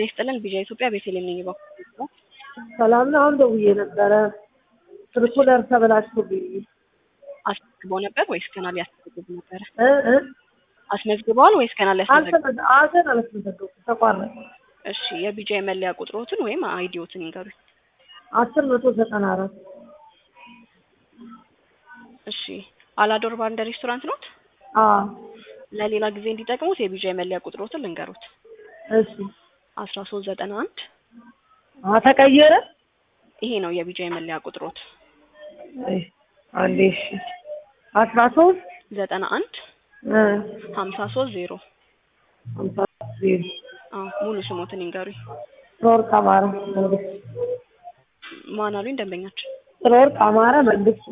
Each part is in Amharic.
ይስጥልን ቢጃ ኢትዮጵያ ቤተልሔም ነኝ በኩል ሰላም ነው። አሁን ደውዬ ነበረ ትርኩለር ተበላሽቶብኝ አስመዝግበው ነበር ወይስ ገና ሊያስመዘግቡ ነበረ? እ እ አስመዝግበዋል ወይስ ገና ሊያስመዘግቡ? አልተመ- አገን አላስመዘገብኩም ተቋረጠ። እሺ የቢጃ የመለያ ቁጥሮትን ወይም አይዲዎትን ይንገሩኝ። አስር መቶ ዘጠና አራት እሺ አላዶር ባር እንደ ሬስቶራንት ኖት? አዎ ለሌላ ጊዜ እንዲጠቅሙት የቢጃ የመለያ ቁጥሮትን ልንገሩት። እሺ አስራ ሶስት ዘጠና አንድ አ ተቀየረ ይሄ ነው የቢጃ የመለያ ቁጥሮት። አይ አንዴ እሺ አስራ ሶስት ዘጠና አንድ እ ሀምሳ ሶስት ዜሮ ሃምሳ ዜሮ አዎ ሙሉ ስሞትን ይንገሩኝ። ጥሩወርቅ አማረ መንግስት ማን አሉኝ ደንበኛችን? ጥሩወርቅ አማረ መንግስት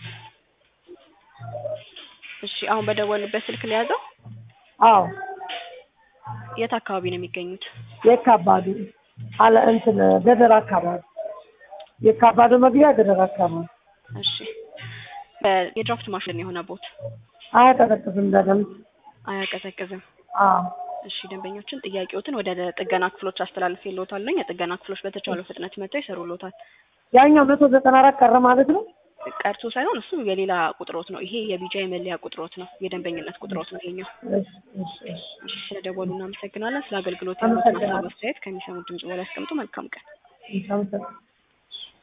እሺ አሁን በደወሉበት ስልክ ሊያዘው አዎ የት አካባቢ ነው የሚገኙት? የካባዱ አለ እንትን ገደር አካባቢ የካባዱ መግቢያ ገደር አካባቢ እሺ በ- የድራፍት ማሽን የሆነ ቦት አያቀዘቅዝም በደንብ አያቀዘቅዝም። አዎ እሺ ደንበኛችን ጥያቄዎትን ወደ ጥገና ክፍሎች አስተላልፌልዎታለሁ። የጥገና ክፍሎች በተቻለው ፍጥነት መጥተው ይሰሩልዎታል። ያኛው መቶ ዘጠና አራት ቀረ ማለት ነው ቀርቶ ሳይሆን እሱ የሌላ ቁጥሮት ነው። ይሄ የቢጃ የመለያ ቁጥሮት ነው። የደንበኝነት ቁጥሮት ነው ይሄኛው። እሺ እሺ እሺ እሺ ስለደወሉ እናመሰግናለን። ስለ አገልግሎት ያሉትን ሀሳብ አመሰግናለሁ። አስተያየት ከሚሰሙት ድምጽ በላይ ያስቀምጡ። መልካም ቀን። አመሰግናለሁ